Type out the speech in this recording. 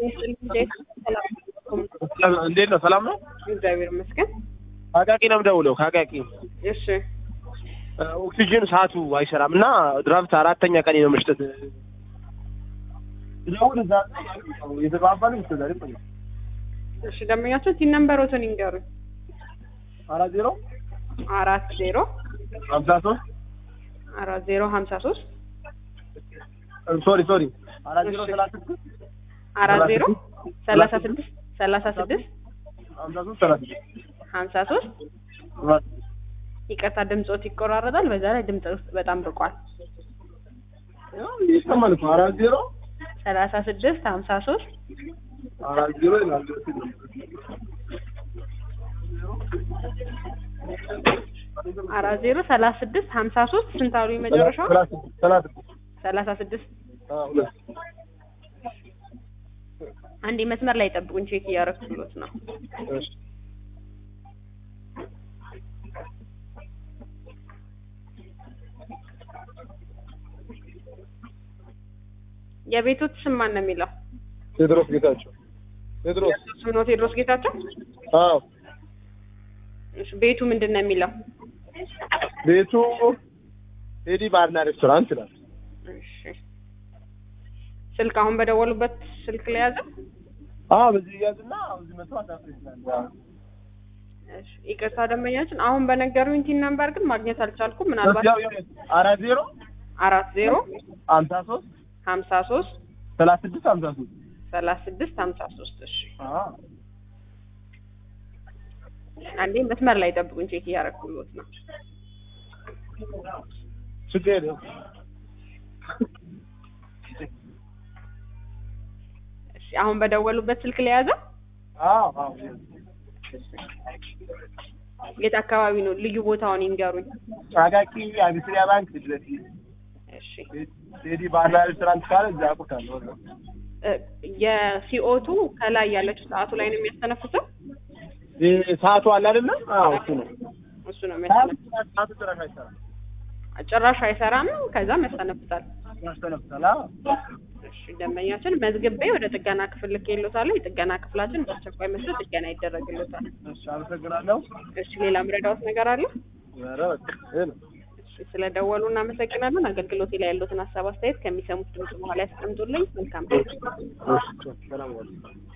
እንዴት ነው? ሰላም ነው? እግዚአብሔር ይመስገን። አቃቂ ነው የምደውለው። ከአቃቂ እሺ ኦክሲጅን ሰዓቱ አይሰራም እና ድራፍት አራተኛ ቀን ነው መስጠት ደውል እዛ የተባባሉ ይስተዛል ይቆያል። እሺ ደንበኛችን ቲን ነምበሮትን ይንገሩኝ። አራት ዜሮ አራት ዜሮ ሀምሳ ሶስት አራት ዜሮ ሀምሳ ሶስት ሶሪ ሶሪ አራት ዜሮ እሺ። ሰላሳ ስድስት አራት ዜሮ ሰላሳ ስድስት ሰላሳ ስድስት ሀምሳ ሶስት ሰላሳ ስድስት ሀምሳ ሶስት ይቅርታ ድምፆት ይቆራረጣል። በዛ ላይ ድምፅ በጣም ርቋል። ይሰማል እኮ አራት ዜሮ ሰላሳ ስድስት ሀምሳ ሶስት አራት ዜሮ ይላል። አራት ዜሮ ሰላሳ ስድስት ሀምሳ ሶስት ስንት አሉ የመጨረሻው? ሰላሳ ስድስት ሰላሳ ስድስት ሰላሳ ስድስት አዎ፣ ሁለት አንዴ መስመር ላይ ጠብቁኝ፣ ቼክ እያደረግኩሎት ነው። እሺ የቤቶት ስም ማን ነው የሚለው? ቴድሮስ ጌታቸው ቴድሮስ ስም ነው ቴዎድሮስ ጌታቸው። አዎ እሺ፣ ቤቱ ምንድን ነው የሚለው? ቤቱ ቴዲ ባርና ሬስቶራንት ይላል። እሺ፣ ስልክ አሁን በደወሉበት ስልክ ላይ ያዘ። አዎ በዚህ ያዝና እዚህ መቶ አሳፍር ይችላል። እሺ፣ ይቅርታ ደንበኛችን አሁን በነገሩኝ ቲን ነምበር ግን ማግኘት አልቻልኩም። ምናልባት ያው ያው አራት ዜሮ አራት ዜሮ ሀምሳ ሶስት ሀምሳ ሶስት ሰላሳ ስድስት ሀምሳ ሶስት ሰላሳ ስድስት ሀምሳ ሶስት እሺ አዎ አንዴ መስመር ላይ ጠብቁኝ፣ ቼክ እያደረግኩሎት ነው። ችግር የለም። እሺ አሁን በደወሉበት ስልክ ላይ ያዘ። አዎ አዎ የት አካባቢ ነው? ልዩ ቦታውን ይንገሩኝ። አቃቂ አቢሲኒያ ባንክ ፊት ለፊት እሺ ቴዲ ባርና ሬስቶራንት ካለ እዛ አውቁታለሁ። እ፣ የሲኦቱ ከላይ ያለችው ሰዓቱ ላይ ነው የሚያስተነፍሰው። ይህ ሰዓቱ አለ አይደለ? አዎ እሱ ነው። እሱ ነው የሚያስተነፍሰው። ሰዓቱ ጭራሽ አይሰራም። ጭራሽ አይሰራም፣ ከዛም ያስተነፍሳል። ያስተነፍሳል። አዎ እሺ ደንበኛችን መዝግቤ ወደ ጥገና ክፍል ልኬልዎታለሁ። የጥገና ክፍላችን በአስቸኳይ መስሎ ጥገና ይደረግልዎታል። እሺ፣ አመሰግናለሁ። እሺ ሌላ ምረዳዎት ነገር አለ? ኧረ በቃ ይሄ ነው። እሺ ስለደወሉ እናመሰግናለን። አገልግሎቴ ላይ ያሉትን ሀሳብ አስተያየት ከሚሰሙት ድምጽ በኋላ ያስቀምጡልኝ። መልካም ቀን። እሺ፣ ሰላም ዋሉ።